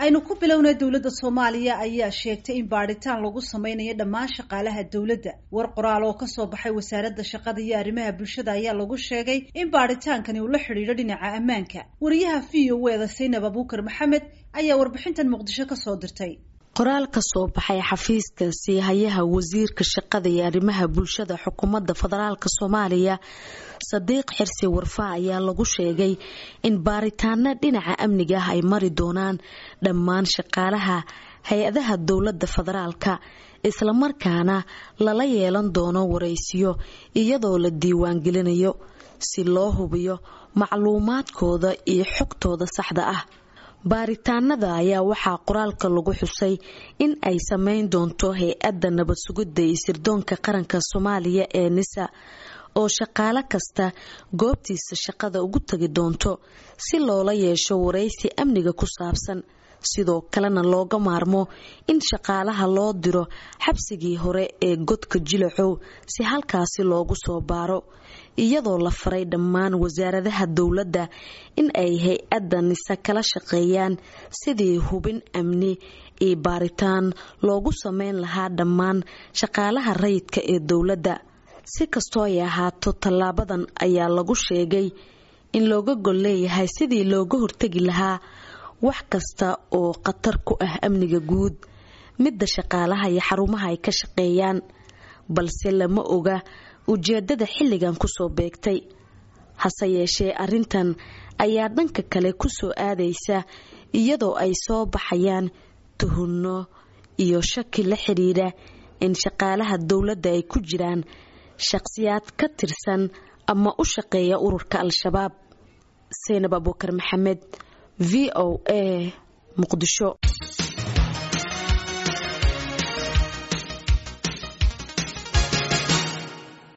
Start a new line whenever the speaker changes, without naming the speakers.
aynu ku bilownay dowladda soomaaliya ayaa sheegtay in baadhitaan lagu sameynayo dhammaan shaqaalaha dowladda war qoraal oo kasoo baxay wasaaradda shaqada iyo arrimaha bulshada ayaa lagu sheegay in baadhitaankani uu la xidhiidho dhinaca ammaanka wariyaha v o eda saynab abuukar maxamed ayaa warbixintan muqdisho kasoo dirtay
qoraal ka soo baxay xafiiska siihayaha wasiirka shaqada iyo arrimaha bulshada xukuumadda federaalk soomaaliya sadiiq xirsi warfa ayaa lagu sheegay in baaritaano dhinaca amniga ah ay mari doonaan dhammaan shaqaalaha hay-adaha dowladda federaalka islamarkaana lala yeelan doono waraysiyo iyadoo la diiwaangelinayo si loo hubiyo macluumaadkooda iyo xogtooda saxda ah baaritaanada ayaa waxaa qoraalka lagu xusay in ay sameyn doonto hay-adda nabad sugidda iyo sirdoonka qaranka soomaaliya ee nisa oo shaqaalo kasta goobtiisa shaqada ugu tagi doonto si loola yeesho waraysi amniga ku saabsan sidoo kalena looga maarmo in shaqaalaha loo diro xabsigii hore ee godka jilacow si halkaasi loogu soo baaro iyadoo la faray dhammaan wasaaradaha dowladda in ay hay-adda nise kala shaqeeyaan sidii hubin amni iyo baaritaan loogu sameyn lahaa dhammaan shaqaalaha rayidka ee dowladda si kastoo ay ahaato tallaabadan ayaa lagu sheegay in looga gol leeyahay sidii looga hortegi lahaa wax kasta oo khatar ku ah amniga guud midda shaqaalaha iyo xarumaha ay ka shaqeeyaan balse lama oga ujeedada xilligan kusoo beegtay hase yeeshee arrintan ayaa dhanka kale kusoo aadaysa iyadoo ay soo baxayaan tuhunno iyo shaki la xidhiidha in shaqaalaha dowladda ay ku jiraan shaqhsiyaad ka tirsan ama u shaqeeya ururka al-shabaab saynab abuukar maxamed v o a muqdisho